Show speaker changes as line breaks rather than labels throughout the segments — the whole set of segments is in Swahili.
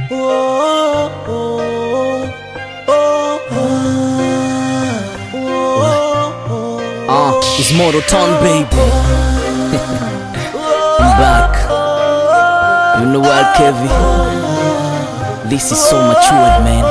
Uh, it's Mortal Town, baby. I'm back. You know what, Kevin? This is so matured, man.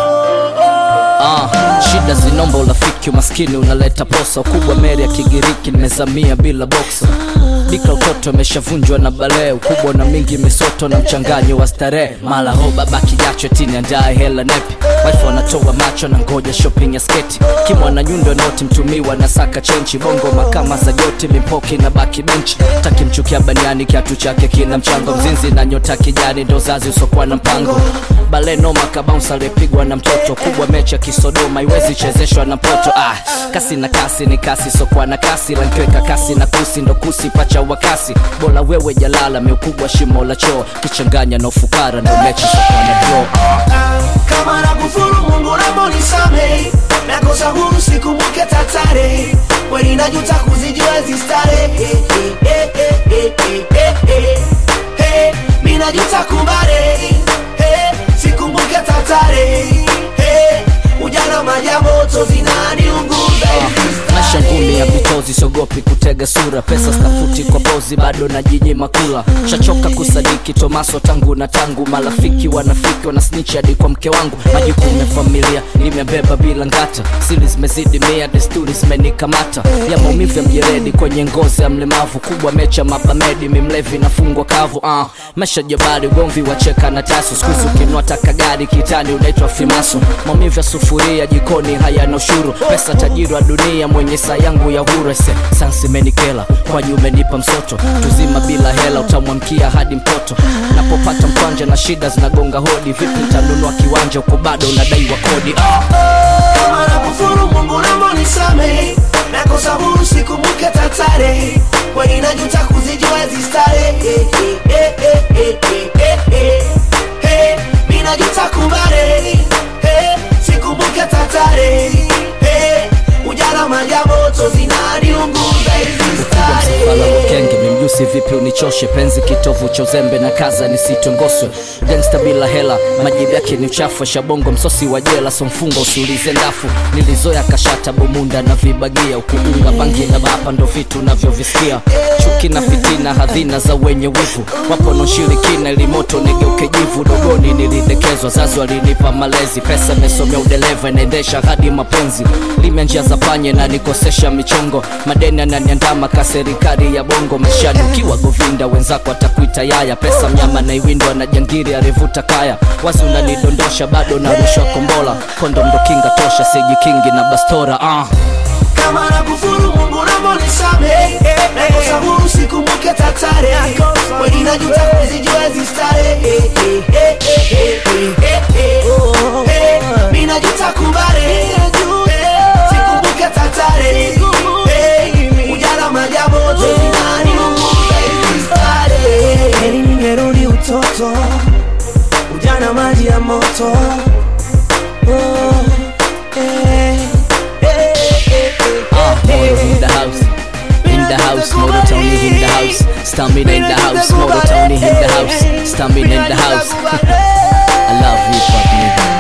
Ah, shida zinomba urafiki, umaskini unaleta posa, ukubwa meri ya Kigiriki, nimezamia bila boksa Dika utoto ameshavunjwa na balee, ukubwa na mingi misoto na mchanganyo wa starehe, mala ho baba kijacho tini andaye hela nepi, wife wanatoa macho na ngoja shopping ya sketi, kimwa na nyundo noti mtumiwa na saka chenchi, bongo makama za joti mimpoki na baki benchi, takimchukia baniani kiatu chake kina mchango, mzinzi na nyota kijani ndo zazi usokuwa na mpango bale noma kabounce alipigwa na mtoto kubwa mechi ya kisodoma iwezi chezeshwa na poto ah, kasi na kasi ni kasi sokwa na kasi lankiweka kasi na kusi ndo kusi pacha wa kasi bola wewe jalala meukubwa shimo la choo kichanganya na ufukara ndo mechi sokwa na draw
kama na kufuru Mungu naomba unisamehe, nakosa huru sikumbuke tatare, kweli najuta kuzijua hizi starehe. Eh, eh, eh, eh, eh, eh, eh, eh, mi najuta kubare, eh, sikumbuke tatare, eh, ujana maji ya moto zinaniunguza hizi
maisha ngumi ya vitozi siogopi kutega sura pesa stafuti kwa pozi bado na jiji makula shachoka kusadiki tomaso tangu na tangu marafiki wanafiki wanasnitch hadi kwa mke wangu majukumu ya familia nimebeba bila ngata siri zimezidi mia desturi zimenikamata ya maumivu ya mjeredi kwenye ngozi ya mlemavu kubwa mecha mabamedi mimlevi nafungwa kavu uh. mesha jabari ugomvi wacheka na tasu skuzi ukinua taka gari kitani unaitwa fimaso maumivu ya sufuria jikoni hayana ushuru pesa tajiri wa dunia mwenye saa yangu ya urese sansi menikela kwaji umenipa msoto tuzima bila hela utamwamkia hadi mtoto napopata mkwanja na shida zinagonga hodi vipi ntanunua kiwanja huko bado unadaiwa kodi ah.
kama na kufuru Mungu naomba unisamehe, nakosa huru sikumbuke tatare, kweli najuta kuzijua hizi starehe. Eh, eh, eh, eh, eh, eh, eh, eh, mi najuta kubare, eh, sikumbuke tatare, eh, ujana maji ya moto zinaniunguza hizi
msafala
starehe.
wakenge mimjusi vipi unichoshe penzi kitovu cha uzembe na kaza nisitongoswe gangsta bila hela majibu yake ni uchafu shabongo msosi wa jela so mfungo usiulize ndafu nilizoya kashata bomunda na vibagia ukiunga bangi na bapa ndo vitu navyovisikia chuki na fitina hadhina za wenye wivu wapo noshirikina ilimoto nigeuke jivu dogoni nilidekezwa zazi walinipa malezi pesa imesomea udereva inaendesha hadi mapenzi lime njia za panye na nikosesha michongo madeni ananiandama ka serikali ya bongo maishani ukiwa govinda wenzako atakuita yaya pesa mnyama na iwindwa na jangiri arivuta kaya wazi unanidondosha bado narushwa kombola kondo ndo kinga tosha sijikingi na bastora ah.
kama na kufuru Mungu naomba unisamehe, nakosa huru sikumbuke tatare, kweli najuta kuzijua hizi starehe. Eh, eh, eh, eh, eh, eh, eh, eh, mi najuta kubare, eh, sikumbuke tatare, eh, ujana maji ya moto zinaniunguza hizi starehe. Heri ningerudi utoto, ujana maji ya moto Oh, eh, eh, eh, eh,
Ah,
eh,
Moro in
eh.
the house. In the house, Moro Tony in the house. Stamina in the house, Moro Tony in the house. Stamina in the house. I love hip hop, nigga.